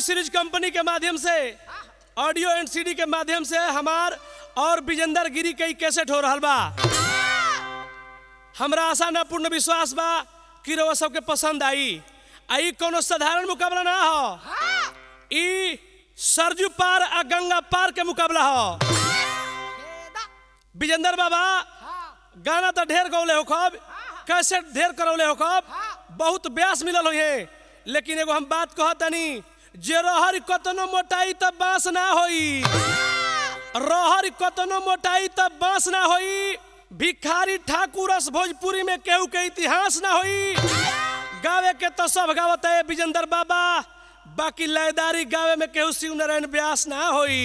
Series company के माध्यम से ऑडियो एंड सीडी के माध्यम से हमार और विजेंदर गिरी के कैसेट हो रहा बा हमरा आशा ना पूर्ण विश्वास बा कि रउआ सबके पसंद आई आई कोनो साधारण मुकाबला ना हो ई सरजू पार आ गंगा पार के मुकाबला हो विजेंदर बाबा गाना तो ढेर गौले हो खब कैसेट ढेर करौले हो खब बहुत ब्यास मिलल हो लेकिन एगो हम बात कहत तनी जे रहर कतनो मोटाई तब बांस ना होई रहर कतनो मोटाई तब बांस ना होई भिखारी ठाकुरस भोजपुरी में केहू के इतिहास ना होई गावे के तो सब गावत है विजेंदर बाबा बाकी लयदारी गावे में केहू शिव नारायण व्यास ना होई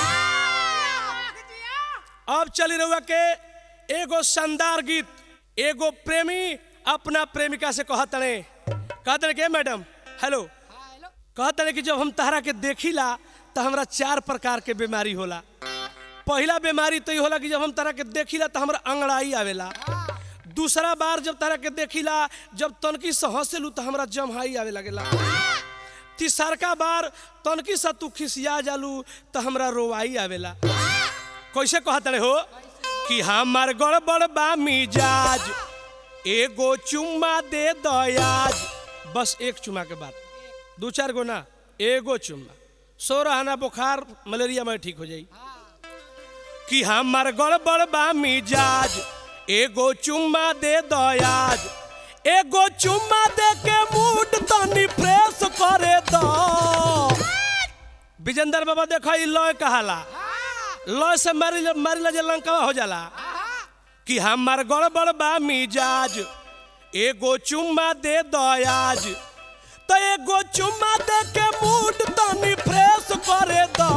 अब चली रहुआ के एगो शानदार गीत एगो प्रेमी अपना प्रेमिका से कहतने कहतने के मैडम हेलो कहतने कि जब हम तहरा के देखिला तो हमरा चार प्रकार के बीमारी होला पहला बीमारी तो ये होला कि जब हम तरह के देखिला तो हमरा अंगड़ाई आवेला दूसरा बार जब तरह के देखिला जब तनकी से हंसेलू तो हमरा जमहाई आवे लगेला तीसरका बार तनकी से तू खिसिया जालू तो हमरा रोवाई आवेला कैसे कहतड़े हो कि हमार गड़बड़ बा मिजाज एगो चुम्मा दे दयाज बस एक चुम्मा के बाद दू चार गो ना एगो चुम्मा सोरह आना बुखार मलेरिया में ठीक हो जाई कि हमार गड़बड़ बा मिजाज एगो चुम्मा दे दयाज एगो चुम्मा दे के मूड तनी फ्रेश करे दो विजेंद्र बाबा देखो ई लय कहाला लय से मारी मारिला जे लंका हो जाला कि हमार गड़बड़ बा मिजाज एगो चुम्मा दे दयाज तो एगो चुम्मा दे के मूड तनी फ्रेश करे दो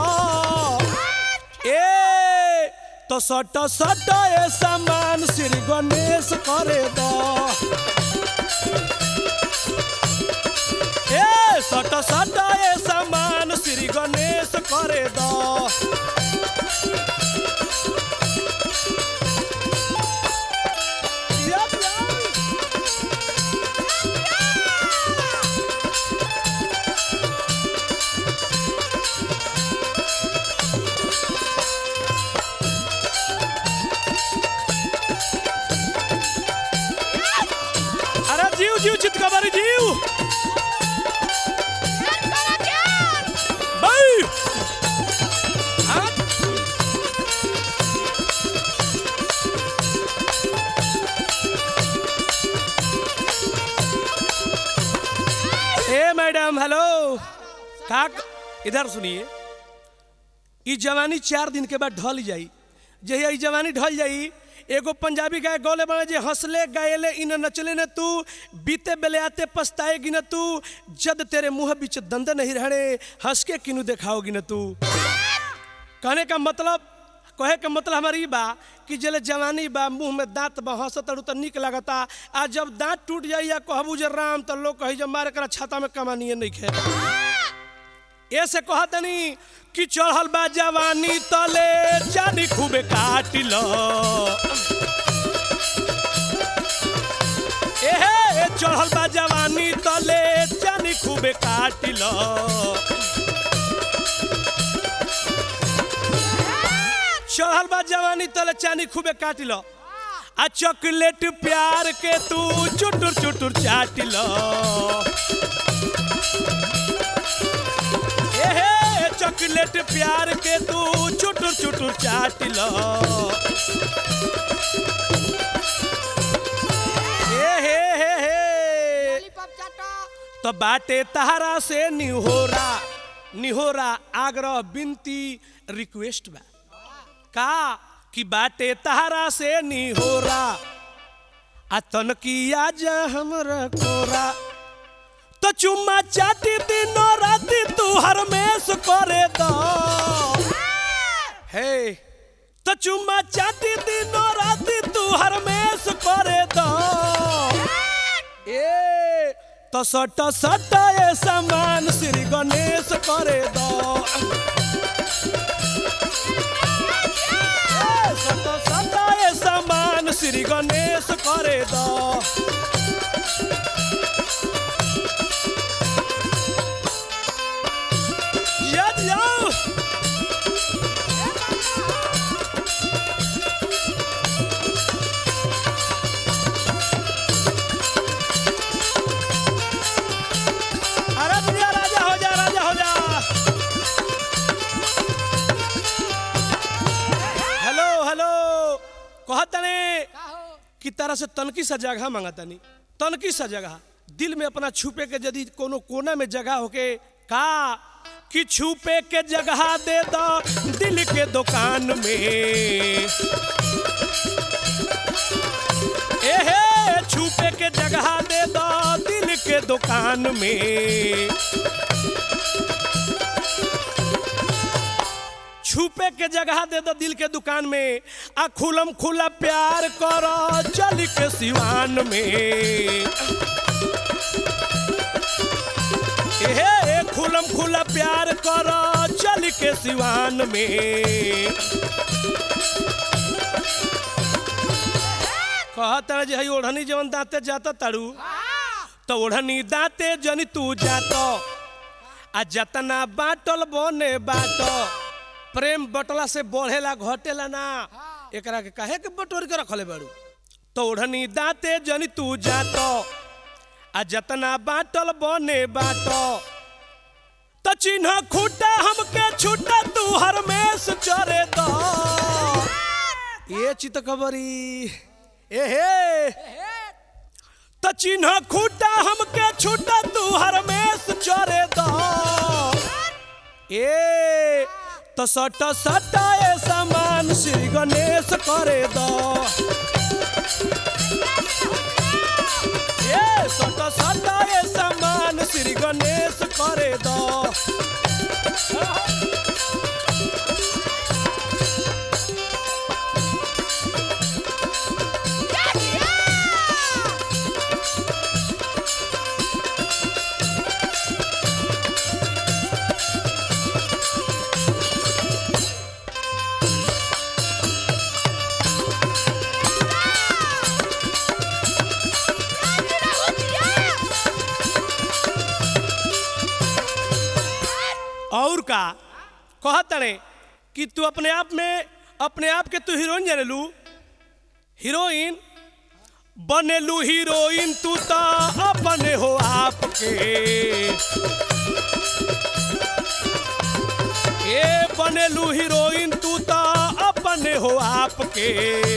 ए तो सट सट ए सामान श्री गणेश करे दो ए सट सट ए सामान श्री गणेश करे दो यप, यप। अरे जीव जीव चितकबरी जीव भाई हाँ? ए मैडम हेलो का इधर सुनिए ई जवानी चार दिन के बाद ढल जाई जहिया ई जवानी ढल जाई एगो पंजाबी गाय गौले बना जे हंसले गायले इन नचले न तू बीते बेले आते पछताएगी न तू जद तेरे मुंह बीच दंद नहीं रहने हंस के किनु दिखाओगी न तू कहने का मतलब कहे के मतलब हमारी बा कि जले जवानी बा मुंह में दांत बा हंसत तो निक लगता आ जब दांत टूट जाई या कहबू जे राम तो लोग कही जब मारे करा छाता में कमानिए नहीं खे ऐसे कहतनी कि चढ़ल बा जवानी तले जानी खूबे काट लो एहे चढ़ल बा जवानी तले जानी खूबे काट लो चढ़ल बा जवानी तले चानी खूबे काट लो आ चॉकलेट प्यार के तू चुटुर चुटुर चाट लो एहे चॉकलेट प्यार के तू चुटुर चुटुर चाट लो ए हे हे हे तो बाटे तहरा से निहोरा निहोरा आग्रह बिनती रिक्वेस्ट बा का कि बाटे तहरा से निहोरा आ तनकिया जा हमरा कोरा तो चुम्मा चाटी दिनों राती तू हरमेश करे दो हे तो चुम्मा चाटी दिनों राती तू हरमेश करे दो ए तो सट सट ए सामान श्री गणेश करे दो ए, सट सट ए सामान श्री गणेश करे दो अरे दुनिया राजा हो जा राजा हो जा हेलो हेलो कहतने कि तरह से तनकी सा जगह मांगतनी तनकी सा जगह दिल में अपना छुपे के यदि कोनो कोना में जगह होके का कि छुपे के जगह दे दो दिल के दुकान में एहे छुपे के जगह दे दो दिल के दुकान में छुपे के जगह दे दो दिल के दुकान में आ खुलम खुला प्यार करो चल के सिवान में एहे खुलम खुला प्यार करो चल के सिवान में कहता जे हई ओढ़नी जवन दांते जाता तारू तो ओढ़नी दांते जनी तू जातो आ जतना बाटल बने बाटो प्रेम बटला से बढ़ेला घटेला ना एकरा के काहे के बटोर के रखले बाड़ू तो ओढ़नी दांते जनी तू जातो आ जतना बाटल बने बाटो तो चिन्ह खूटा हमके छूटा तू हरमेश चरे दो ये चित खबरी ए हे तो चिन्ह खूटा हमके छूटा तू हरमेश चरे दो ए तो सट सट ए समान श्री गणेश करे दो ए सट सट ए समान श्री गणेश करे दो और का कहत रे कि तू अपने आप में अपने आप के तू हीरोइन जाने लू हीरोइन बनेलू हीरोइन तू तो अपने हो आपके ए बनेलू हीरोइन तू तो अपने हो आपके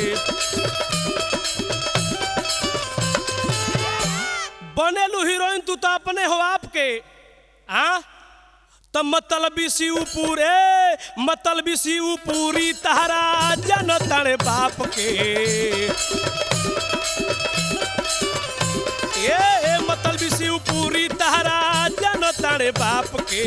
बनेलू हीरोइन तू तो अपने हो आपके हाँ त मतलबी शिव पूरे मतलबी शिव पूरी तहरा जनतण बाप के ए मतलबी शिव पूरी तहरा जनतण बाप के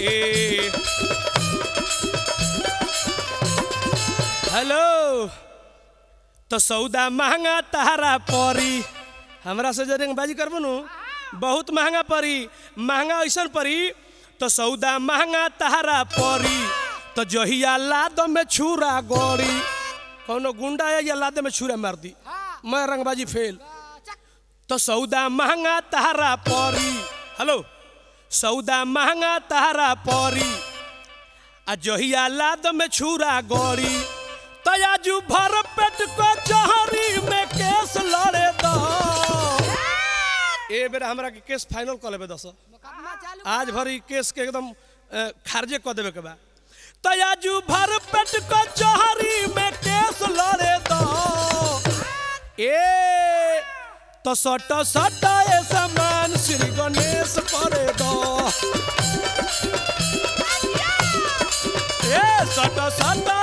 हेलो तो सौदा महंगा तहरा परी हमरा से जरे बाजी करबो नु बहुत महंगा परी महंगा ऐसन परी तो सौदा महंगा तहरा परी तो जहिया लाद में छुरा गोरी कौनो गुंडा है या लाद में छुरा मार दी मैं रंगबाजी फेल तो सौदा महंगा तहरा परी हेलो सौदा महंगा तहरा परी आ जहिया लाद में छुरा गोरी तयाजू भर पेट को जहरी में केस लड़े दो ए बेरा हमरा के केस फाइनल कर लेबे दस आज भर ई केस के एकदम अ, खारिजे कर देवे के बा तयाजू भर पेट को जहरी में केस लड़े दो ए तो सट सट ए समान श्री गणेश करे दो ए सट सट